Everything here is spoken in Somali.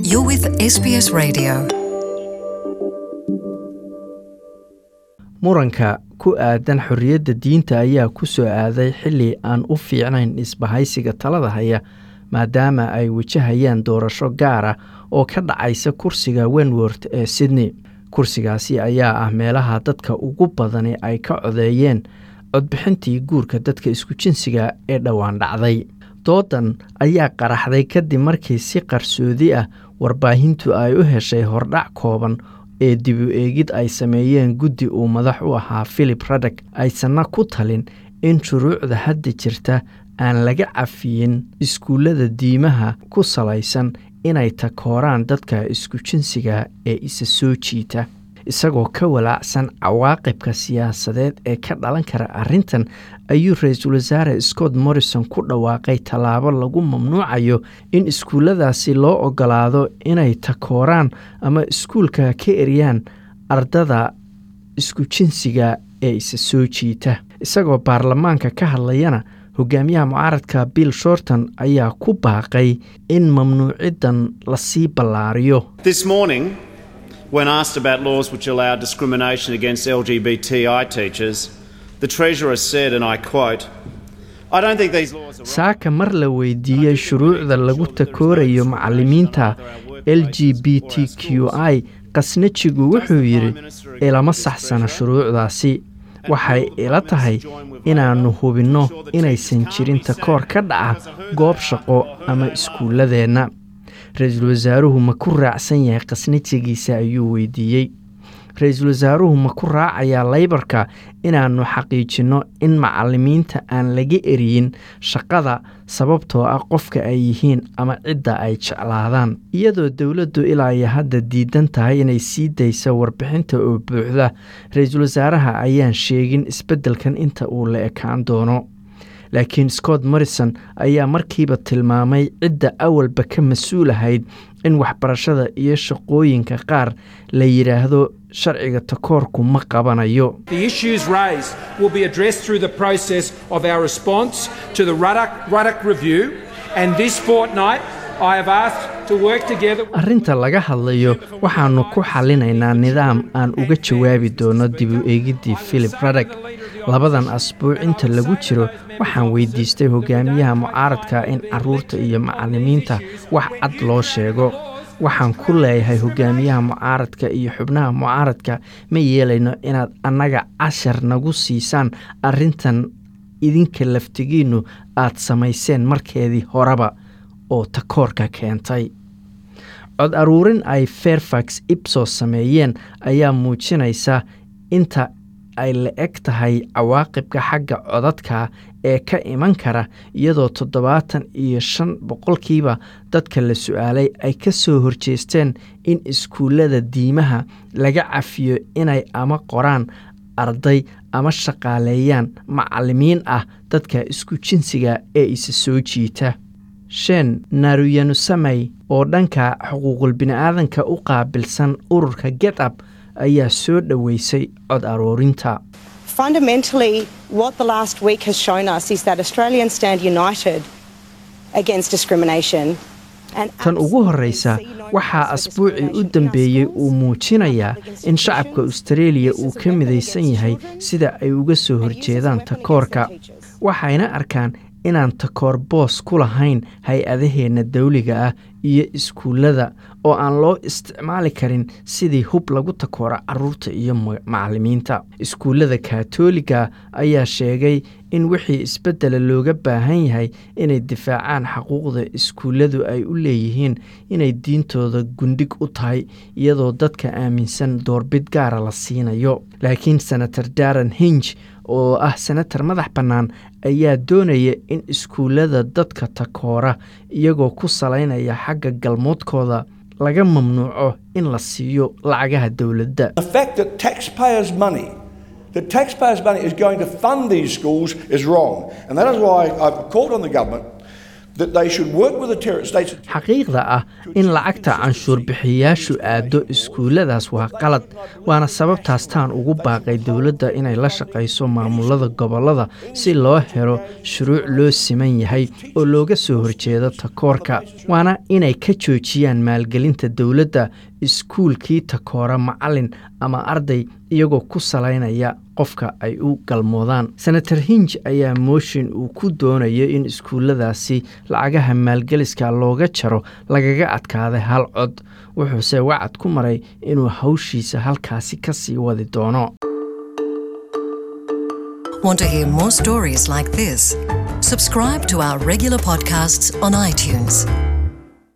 You're with SBS Radio. muranka ku aadan xorriyadda diinta ayaa ku soo aaday xilli aan u fiicnayn isbahaysiga talada haya maadaama ay wajahayaan doorasho gaara oo ka dhacaysa kursiga wenworth ee sydney kursigaasi ayaa ah meelaha dadka ugu badani ay ka codeeyeen codbixintii guurka dadka isku jinsiga ee dhowaan dhacday doodan ayaa qaraxday kadib markii si qarsoodi ah warbaahintu ay u heshay hordhac kooban ee dib u eegid ay sameeyeen guddi uu madax u ahaa philip radek aysanna ku talin in shuruucda hadda jirta aan laga cafiyin iskuullada diimaha ku salaysan inay takooraan dadka isku jinsiga ee isa soo jiita isagoo ka walaacsan cawaaqibka siyaasadeed ee ka dhalan kara arrintan ayuu ra-iisul wasaare scott morrison ku dhawaaqay tallaabo lagu mamnuucayo in iskuulladaasi loo ogolaado inay takooraan ama iskuulka ka eryaan ardada isku jinsiga ee isa soo jiita isagoo baarlamaanka ka hadlayana hogaamiyaha mucaaradka bill shorton ayaa ku baaqay in mamnuuciddan lasii ballaariyo This morning, when asked about laws which allow discrimination against LGBTI teachers, the Treasurer said, and I quote, I don't think these laws are saaka mar la weydiiyey shuruucda lagu takoorayo macalimiinta l g b t q i qasnajigu wuxuu yidhi ilama saxsana shuruucdaasi waxay ila tahay inaannu hubinno inaysan jirin takoor ka dhaca goob shaqo ama iskuulladeenna ra-iisul wasaaruhu ma ku raacsan yahay qasnajigiisa ayuu weydiiyey ra-iisul wasaaruhu ma ku raacayaa laybarka inaannu xaqiijinno in macalimiinta aan laga eriyin shaqada sababtoo ah qofka ay yihiin ama cidda ay jeclaadaan iyadoo dowladdu ilaa iyo hadda diidan tahay inay sii daysa warbixinta oo buuxda ra-iisul wasaaraha ayaan sheegin isbeddelkan inta uu la ekaan doono laakiin scott morrison ayaa markiiba tilmaamay cidda awalba ka mas-uul ahayd in waxbarashada iyo shaqooyinka qaar la yidhaahdo sharciga takoorku ma qabanayo The issues raised will be addressed through the process of our response to the Ruddock, Ruddock Review, and this fortnight I have asked to work together. arrinta laga hadlayo waxaannu ku xallinaynaa nidaam aan uga jawaabi doono dib u eegiddii philip radek labadan asbuuc inta lagu jiro waxaan weydiistay hogaamiyaha mucaaradka in carruurta iyo macallimiinta wax cad loo sheego waxaan ku leeyahay hogaamiyaha mucaaradka iyo xubnaha mucaaradka ma yeelayno inaad annaga cashar nagu siisaan arrintan idinka laftigiinnu aad samayseen markeedii horeba oo takoorka keentay cod aruurin ay fairfax ibsos sameeyeen ayaa muujinaysa inta ay la eg tahay cawaaqibka xagga codadka ee ka iman kara iyadoo toddobaatan iyo shan boqolkiiba dadka la su-aalay ay ka soo horjeesteen in iskuullada diimaha laga cafiyo inay ama qoraan arday ama shaqaaleeyaan macallimiin ah dadka isku jinsiga ee isa soo jiita shen naruyanusamey oo dhanka xuquuqul bini'aadanka u qaabilsan ururka get up ayaa soo dhoweysay cod aroorinta Fundamentally, what the last week has shown us is that Australians stand united against discrimination. and tan ugu horreysa absolutely see no waxaa cause for asbuucii u discrimination in our dambeeyey uu schools, muujinayaa against in shacabka children, austareeliya use uu of ka weapon midaysan against yahay children, sida ay uga soo and use of horjeedaan weapon against takoorka their teachers. waxayna arkaan inaan takoor boos ku lahayn hay-adaheenna dawliga ah iyo iskuullada oo aan loo isticmaali karin sidii hub lagu takooro caruurta iyo ma- macallimiinta iskuullada kaatooliga ayaa sheegay in wixii isbeddela looga baahan yahay inay difaacaan xaquuqda iskuulladu ay u leeyihiin inay diintooda gundhig u tahay iyadoo dadka aaminsan doorbid gaara la siinayo laakiin senator daran hinj oo ah senatar madax bannaan ayaa doonaya in iskuullada dadka takoora iyagoo ku salaynaya xagga galmoodkooda laga mamnuuco in la siiyo lacagaha dowladda The fact that taxpayers' money, that taxpayers' money is going to fund these schools is wrong. And that is why I've called on the government that they should work with the terror states. xaqiiqda ah in lacagta canshuur bixiyayaashu aado iskuulladaas waa qalad waana sababtaas taan ugu baaqay dowladda inay la shaqayso maamulada gobollada si loo helo shuruuc loo siman yahay oo looga soo horjeedo takoorka waana inay ka joojiyaan maalgelinta dowladda iskuulkii takoora macalin ama arday iyagoo ku salaynaya qofka ay u galmoodaan senator hinj ayaa mooshin uu ku doonayo in iskuulladaasi lacagaha maalgeliska looga jaro lagaga adkaaday hal cod wuxuuse wacad ku maray inuu hawshiisa halkaasi ka sii wadi doono Want to hear more stories like this? Subscribe to our regular podcasts on iTunes.